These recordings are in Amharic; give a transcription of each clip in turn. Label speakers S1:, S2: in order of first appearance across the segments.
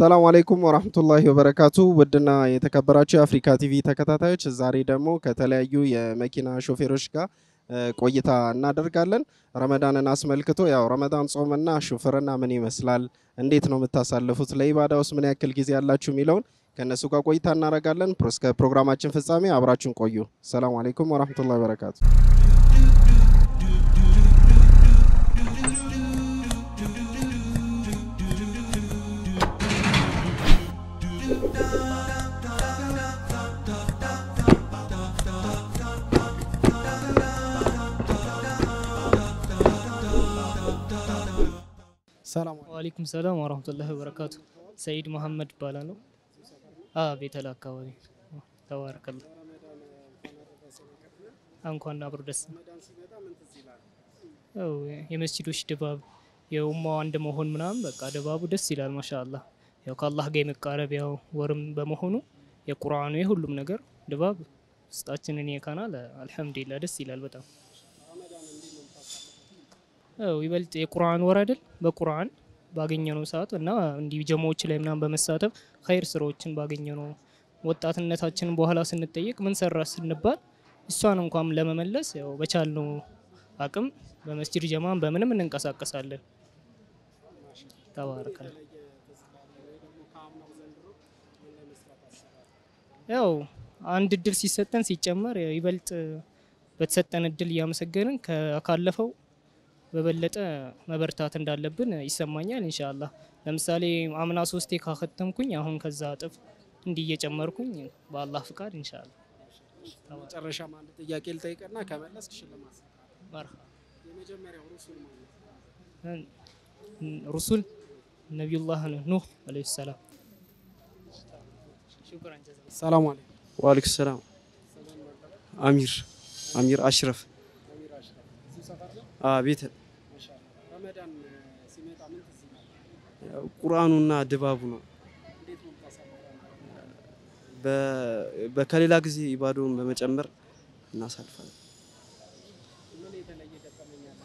S1: ሰላም አለይኩም ወራህመቱላሂ ወበረካቱ። ውድና የተከበራችሁ የአፍሪካ ቲቪ ተከታታዮች ዛሬ ደግሞ ከተለያዩ የመኪና ሾፌሮች ጋር እ, ቆይታ እናደርጋለን። ረመዳንን አስመልክቶ ያው ረመዳን ጾምና ሹፍርና ምን ይመስላል፣ እንዴት ነው የምታሳልፉት፣ ለኢባዳ ውስጥ ምን ያክል ጊዜ ያላችሁ የሚለውን ከእነሱ ጋር ቆይታ እናደርጋለን። ፕሮ- እስከ ፕሮግራማችን ፍጻሜ አብራችሁን ቆዩ። ሰላም አለይኩም ወራህመቱላሂ ወበረካቱ። ሰላም
S2: ዋሌኩም ሰላም ወረህመቱላሂ ወበረካቱ። ሰኢድ መሐመድ እባላለሁ። አ ቤተል አካባቢ ተባረከላ። እንኳን አብሮ ደስ ያው የመስጂዶች ድባብ የኡማው አንድ መሆን ምናምን በቃ ድባቡ ደስ ይላል። ማሻአላህ ያው ከአላህ ጋር የመቃረቢያው ወርም በመሆኑ የቁርአኑ የሁሉም ነገር ድባብ ውስጣችንን የካናል። አልሐምዱሊላህ ደስ ይላል በጣም ያው ይበልጥ የቁርአን ወር አይደል? በቁርአን ባገኘነው ሰዓት እና እንዲህ ጀማዎች ላይ ምናምን በመሳተፍ ኸይር ስራዎችን ባገኘነው ወጣትነታችንን በኋላ ስንጠየቅ ምን ሰራ ስንባል እሷን እንኳን ለመመለስ ያው በቻልነው አቅም በመስጂድ ጀማን በምንም እንንቀሳቀሳለን። ተባረካል። ያው አንድ እድል ሲሰጠን ሲጨመር ያው ይበልጥ በተሰጠን እድል እያመሰገንን ከ- ካለፈው በበለጠ መበርታት እንዳለብን ይሰማኛል። ኢንሻአላህ ለምሳሌ አምና ሶስቴ ካከተምኩኝ አሁን ከዛ እጥፍ እንዲህ እየጨመርኩኝ በአላህ ፍቃድ ኢንሻአላህ
S1: መጨረሻም አንድ ጥያቄ ልጠይቅና ከመለስክ ሽልማት
S2: መርሃ
S1: የመጀመሪያው ሩሱል ማለት
S2: ሩሱል ነቢዩላህ ኑህ አለይሂ ሰላም። ሹክራን ጀዛኩም።
S1: ሰላም አለይኩም
S3: ዋሊኩም ሰላም አሚር አሚር አሽረፍ ቤተ
S1: ረመዳን ሲመጣ ምን ትዝ ይላል?
S3: ቁርአኑና ድባቡ ነው።
S1: እንዴት ነው የምታሳልፈው?
S3: በ- በከሌላ ጊዜ ኢባዶውን በመጨመር እናሳልፋለን።
S1: ምን የተለየ ገጠመኝ አለ?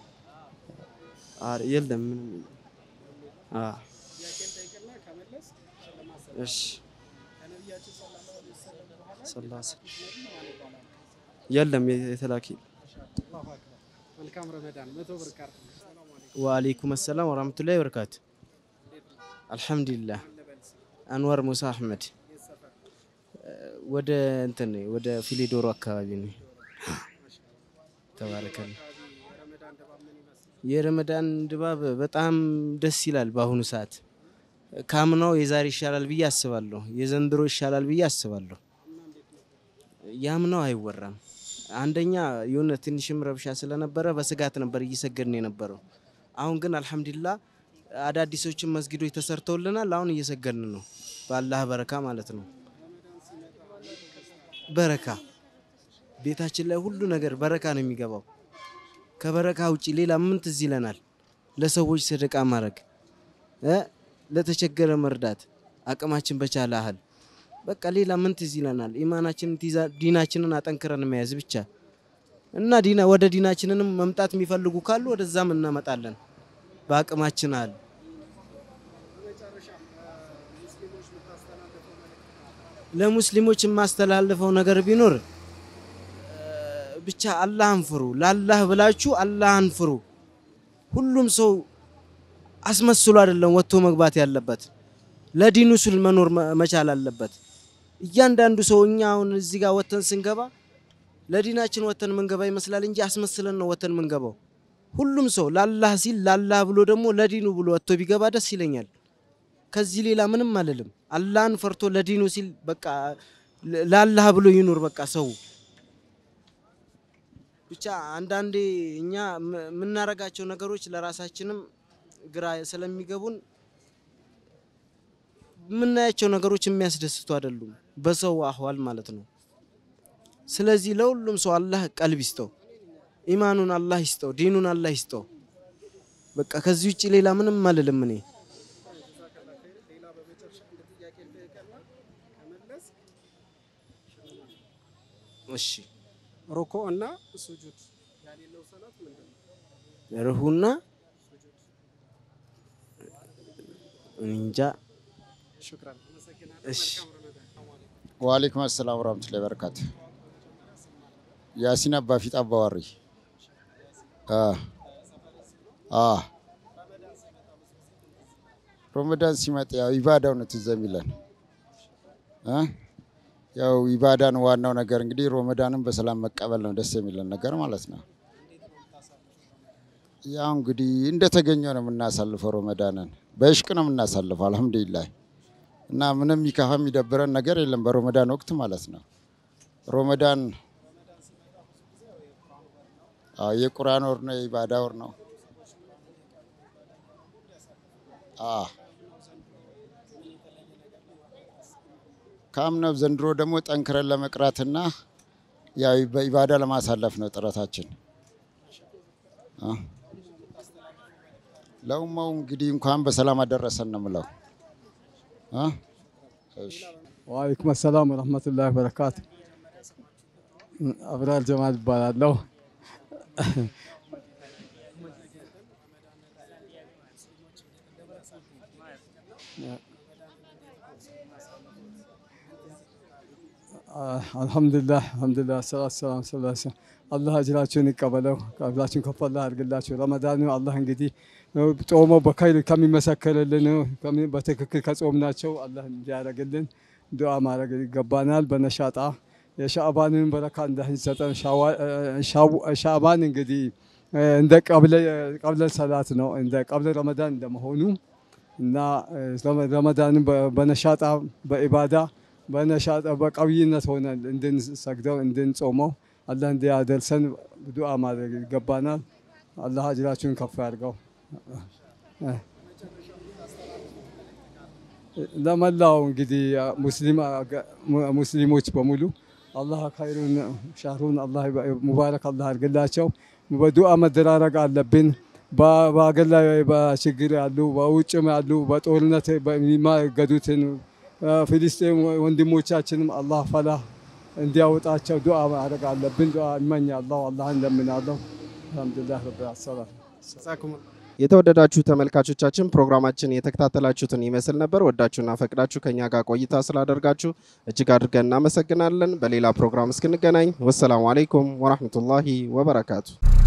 S3: አ- የለም ምንም አ፣
S1: ጥያቄ ልጠይቅና ከመለስ ሽልማት ሰጥ።
S3: እሺ
S1: ከነቢያችን ሰለላሁ ዐለይሂ ወሰለም በኋላ
S3: ሰላሳ
S1: ነቢይ ማን ይባላል?
S3: የለም የተላኪ
S1: አላሁ አክበር። መልካም ረመዳን። መቶ ብር ካርድ ነው። ሰላም አለይኩም።
S4: ወአለይኩም ሰላም ወራህመቱላሂ ወበረካቱ።
S1: እንዴት ነው?
S4: አልሐምዱሊላህ
S1: ማን ልበል ስም?
S4: አንዋር ሙሳ አህመድ
S1: የት ሰፈር?
S4: ወደ እንትን ነኝ፣ ወደ ፊሊዶሮ አካባቢ ነው። ተባረከል።
S1: አካባቢ የረመዳን ድባብ ምን ይመስላል?
S4: የረመዳን ድባብ በጣም ደስ ይላል። በአሁኑ ሰዓት ካምናው የዛሬ ይሻላል ብዬ አስባለሁ። የዘንድሮ ይሻላል ብዬ አስባለሁ። ያምናው አይወራም። አንደኛ የሆነ ትንሽም ረብሻ ስለነበረ በስጋት ነበር እየሰገድን የነበረው። አሁን ግን አልሐምዱሊላህ አዳዲሶችን መስጊዶች ተሰርተውልናል። አሁን እየሰገድን ነው፣ በአላህ በረካ ማለት ነው። በረካ ቤታችን ላይ ሁሉ ነገር በረካ ነው የሚገባው። ከበረካ ውጪ ሌላ ምን ትዝ ይለናል? ለሰዎች ሰደቃ ማድረግ እ ለተቸገረ መርዳት አቅማችን በቻለ ያህል በቃ ሌላ ምን ትዝ ይለናል? ኢማናችንን ትይዛ- ዲናችንን አጠንክረን መያዝ ብቻ እና ዲና ወደ ዲናችንንም መምጣት የሚፈልጉ ካሉ ወደዛም እናመጣለን በአቅማችን አለ ለሙስሊሞች የማስተላልፈው ነገር ቢኖር እ፣ ብቻ አላህን ፍሩ። ለአላህ ብላችሁ አላህን ፍሩ። ሁሉም ሰው አስመስሎ አይደለም ወጥቶ መግባት ያለበት፣ ለዲኑ ስል መኖር መ- መቻል አለበት። እያንዳንዱ ሰው እኛ አሁን እዚህ ጋር ወተን ስንገባ ለዲናችን ወተን ምንገባ ይመስላል እንጂ አስመስለን ነው ወተን ምንገባው። ሁሉም ሰው ለአላህ ሲል ለአላህ ብሎ ደግሞ ለዲኑ ብሎ ወጥቶ ቢገባ ደስ ይለኛል። ከዚህ ሌላ ምንም አልልም። አላህን ፈርቶ ለዲኑ ሲል በቃ ለ- ለአላህ ብሎ ይኑር። በቃ ሰው ብቻ አንዳንዴ እኛ ም- የምናረጋቸው ነገሮች ለራሳችንም ግራ ስለሚገቡን የምናያቸው ነገሮች የሚያስደስቱ አይደሉም፣ በሰው አህዋል ማለት ነው። ስለዚህ ለሁሉም ሰው አላህ ቀልብ ይስጠው፣ ኢማኑን አላህ ይስጠው፣ ዲኑን አላህ ይስጠው። በቃ ከዚህ ውጭ ሌላ ምንም አልልም እኔ።
S1: ሌላ በመጨረሻ አንድ ጥያቄ ልጠይቅና ከመለስ
S4: እሺ
S1: ሩኮ እና ሱጁድ ያሌለው ሰላት ምንድን ነው?
S4: ርሁና እንጃ
S3: እሺ
S5: ወአለይኩም አሰላም ወራህመቱላሂ ወበረካቱ። ያሲን አባ ፊት አባዋሪ አ አ ሮመዳን ሲመጣ ያው ኢባዳው ነው ትዝ የሚለን እ ያው ኢባዳን ዋናው ነገር እንግዲህ ሮመዳንን በሰላም መቀበል ነው ደስ የሚለን ነገር ማለት ነው። ያው እንግዲህ እንደተገኘው ነው የምናሳልፈው ሮመዳንን በእሽቅ ነው የምናሳልፈው አልሐምዱሊላህ። እና ምንም የሚከፋ የሚደብረን ነገር የለም በሮመዳን ወቅት ማለት ነው። ሮመዳን አዎ የቁርአን ወር ነው፣ የኢባዳ ወር ነው። አዎ ከአምናው ዘንድሮ ደግሞ ጠንክረን ለመቅራትና ያው በኢባዳ ለማሳለፍ ነው ጥረታችን። አ ለኡማው እንግዲህ እንኳን በሰላም አደረሰን ነው የምለው። አ እሺ
S6: ወአለይኩም ሰላም ወረህመቱላሂ ወበረካቱ። አብራር ጀማል ይባላለሁ። አልሐምዱሊላህ አልሐምዱሊላህ ሰላት ሰላም ሰላም አላህ አጅራችሁን ይቀበለው፣ ቀብላችሁን ከፍ አላህ ያድርግላችሁ። ረመዳኑ አላህ እንግዲህ ጾሞ በኸይር ከሚመሰከርልን ከሚ- በትክክል ከጾምናቸው አላህ እንዲያደርግልን ዱዓ ማድረግ ይገባናል። በነሻጣ የሻዕባንን በረካ እንዳይሰጠን። ሻዕባን እንግዲህ እንደ ቀብለ ሰላት ነው እንደ ቀብለ ረመዳን እንደመሆኑ እና ረመዳንን በነሻጣ በኢባዳ በነሻጣ በቀብይነት ሆነን እንድንሰግደው እንድንጾመው አላህ እንዲያደርሰን ዱዓ ማድረግ ይገባናል። አላህ አጅራችሁን ከፍ ያድርገው። ለመላው እንግዲህ ሙስሊሞች በሙሉ አላህ ኸይሩን ሻህሩን አላህ ሙባረክ አላህ አድርግላቸው። በዱዓ መደራረግ አለብን። በሀገር ላይ በችግር ያሉ በውጭም ያሉ በጦርነት የሚማገዱትን ፊልስጤም ወንድሞቻችንም አላህ ፈላህ እንዲያወጣቸው ዱዓ ማድረግ አለብን። ዱዓ እመኛለሁ፣ አላህን እንደምናለሁ። አልሐምዱሊላህ ረብል ዓለሚን።
S1: የተወደዳችሁ ተመልካቾቻችን ፕሮግራማችን የተከታተላችሁትን ይመስል ነበር። ወዳችሁና ፈቅዳችሁ ከኛ ጋር ቆይታ ስላደርጋችሁ እጅግ አድርገን እናመሰግናለን። በሌላ ፕሮግራም እስክንገናኝ ወሰላሙ አሌይኩም ወራህመቱላሂ ወበረካቱ።